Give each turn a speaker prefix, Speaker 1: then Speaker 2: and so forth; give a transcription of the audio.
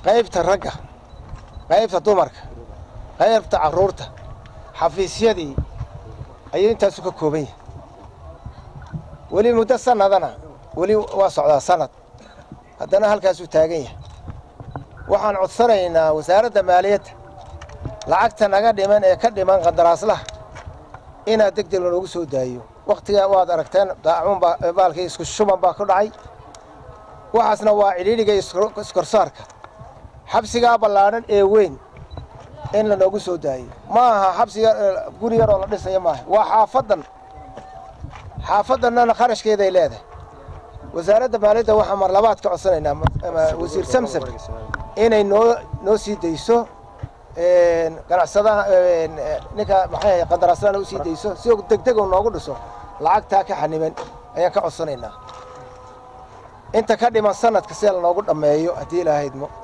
Speaker 1: qaybta ragga qaybta dumarka qaybta carruurta xafiisyadii ayuu intaasu ka kooban yahay weli muddo sanadana weli waa socdaa sanad haddana halkaasuu taagan yahay waxaan codsanaynaa wasaaradda maaliyadda lacagta naga dhiman ee ka dhiman qandaraaslaha inaad deg deg lanoogu soo daayo wakhtigaa waad aragteen daacuun baa baalkii isku shuban baa ku dhacay waxaasna waa cidhiidhiga iskorsaarka xabsigaa ballaadhan ee weyn in lanoogu soo daayo ma aha xabsiga guri yaroo la dhisayo maaha waa xaafaddan xaafaddannana kharashkeeday leedahay wasaaradda maaliyadda waxaan marlabaad ka codsanaynaa wasiir samsam inay noo noo sii dayso ganacsadaha ninka maxay qandaraaslana u sii dayso si degdeg uu noogu dhiso lacagtaa ka xaniban ayaan ka codsanaynaa inta ka dhiman sanadka sida lanoogu dhammeeyo haddii ilaahaydmo